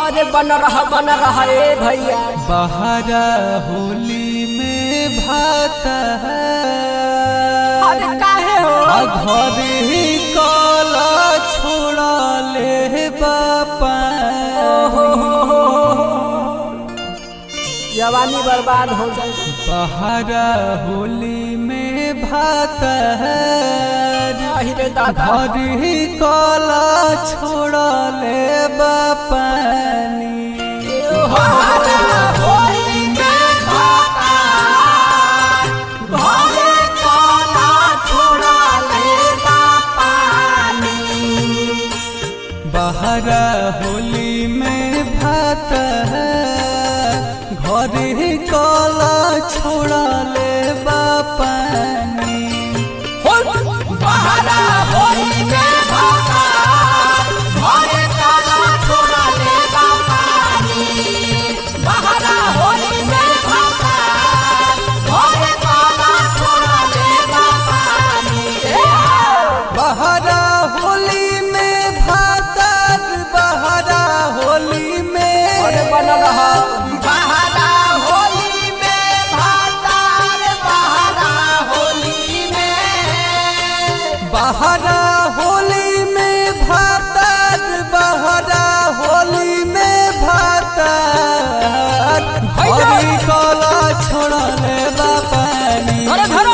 अरे बन रहा बन रहा ए भैया बहरा होली में भात अरे काहे हो घर ही काला छोड़ा ले बापा हो, हो, हो, हो। जवानी बर्बाद हो जाए बहरा होली में भात अरे दादा घर ही काला छोड़ा ले बापानी बहरा होली में भात घर ही काला छोड़ा ले बापानी बहरा होली में भातर बहरा होली में अरे बन रहा बहरा होली में भातर बहरा होली में भातर हरी काला छोड़ा ले बापानी अरे धरो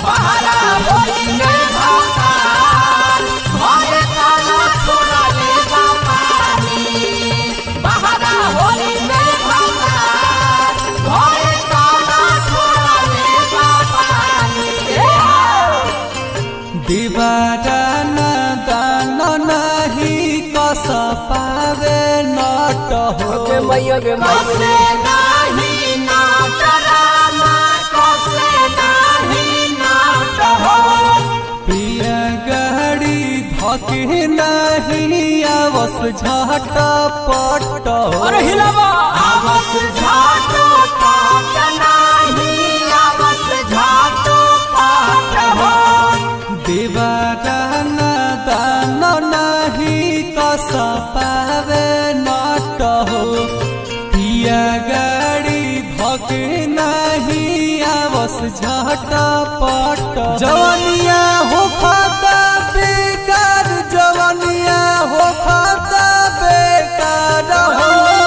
दीवारा न दान नहीं कस पावे नट हो गे मैया गे मैया प्रिय गहड़ी धके नहीं आवस झट पट हो अरे हिलावा दीवारा न दान नहीं कस पावे नट हो प्रिय गड़ी धके नहीं आवस झट पट जवनिया हो खाता बेकार जवनिया हो खाता बेकार हो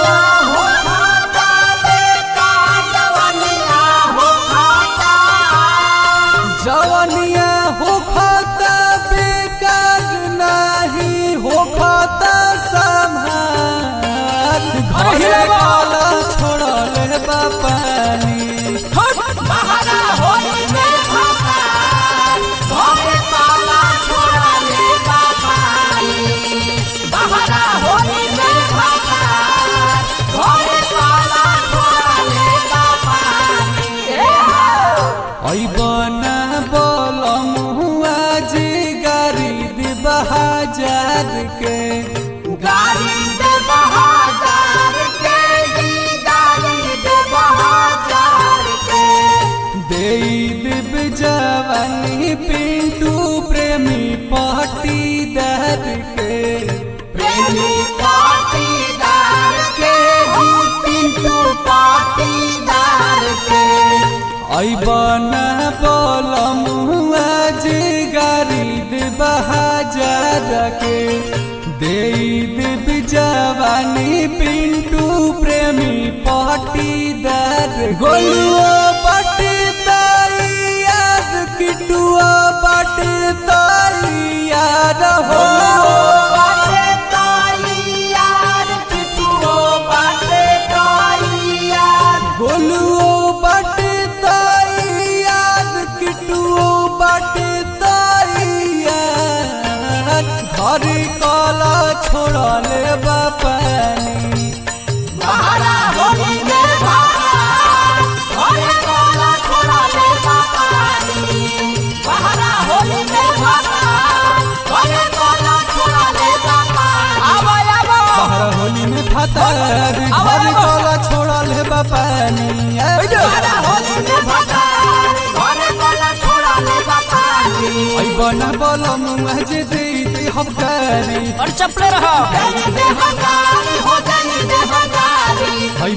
जवनिया हो खाता बेकार नहीं हो खाता संभाल घर हिलावा। काला छोड़ा ले बापानी ऐबना बोलम हुआ जी गारी दी बहाजार के गाड़ी दे बहाजार के जी गाड़ी दे बहाजार के दे दिब जवानी पिंटू प्रेमी पाटीदार के प्रेमी पाटीदार के जी पिंटू पाटीदार के ऐबना बोलम हुआ जी गारी दी बहाजार के दे दिब जवानी पिंटू प्रेमी पाटीदार गोलुआ पटीदार यार किटुआ पटीदार यार हो बाटे ताई यार पिटुओ बाटे ताई यार गोलुओ पटीदार यार किटुओ पटीदार यार घर काला छोड़ा ले बापानी बहारा होली में बहार होले काला छोड़ा ले बापानी बहारा होली में बहार होले काला छोड़ा ले बापानी आवा आवा बाहर होली में फतर घर काला छोड़ा ले बापानी बहारा होली में बहार होले काला छोड़ा ले बापानी ऐ बना बोलम मुझे दे दे हम करी और चपले रहा जाई दे हकारी हो जाई दे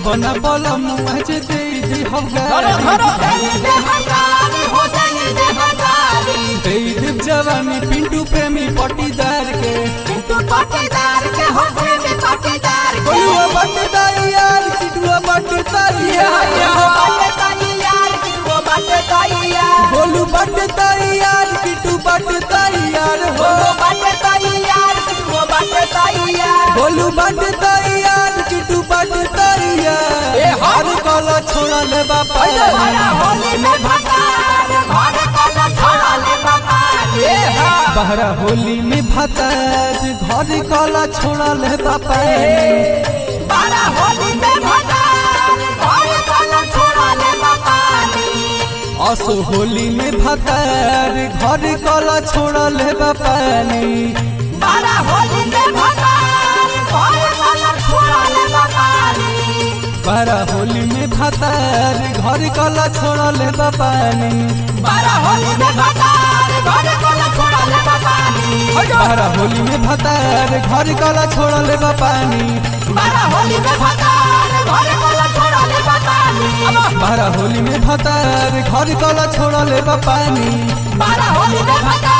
बना बोला मुँह जे दे दी हम धरो धरो दई दे हजारी हो दई दे हजारी दे देव जवानी पिंटू प्रेमी पटीदार के किंतु पाटीदार के हो प्रेमी पाटीदार के बोलुआ बटदार यार किटुआ बटदार यार वो बाटे ताई यार वो बाटे ताई यार बोलू बटदार यार किटू बटदार यार हो वो बाटे ताई यार वो बाटे ताई यार बोलू बटदार यार किटू बटदार यार ए, हाँ। हर कला छोड़ा ले बापा हमारा होली में भतार घर कला छोड़ा ले बाबा ए हा बहरा होली में भताज घर कला छोड़ा ले बापा हमारा होली में भतार घर कला छोड़ा ले बाबा असो होली में भतार घर कला छोड़ा ले बापानी हमारा होली में भतार घर कला छोड़ा ले बाबा बहरा होली में भतार घर कला छोड़ा ले बापानी हमारा होली में भतार घर कला छोड़ा ले बाबा बहरा होली में भतार घर कला छोड़ा ले बापानी हमारा होली में भतार घर कला छोड़ा ले बाबा बहरा होली में भतार घर कला छोड़ा ले बापानी हमारा होली में भतार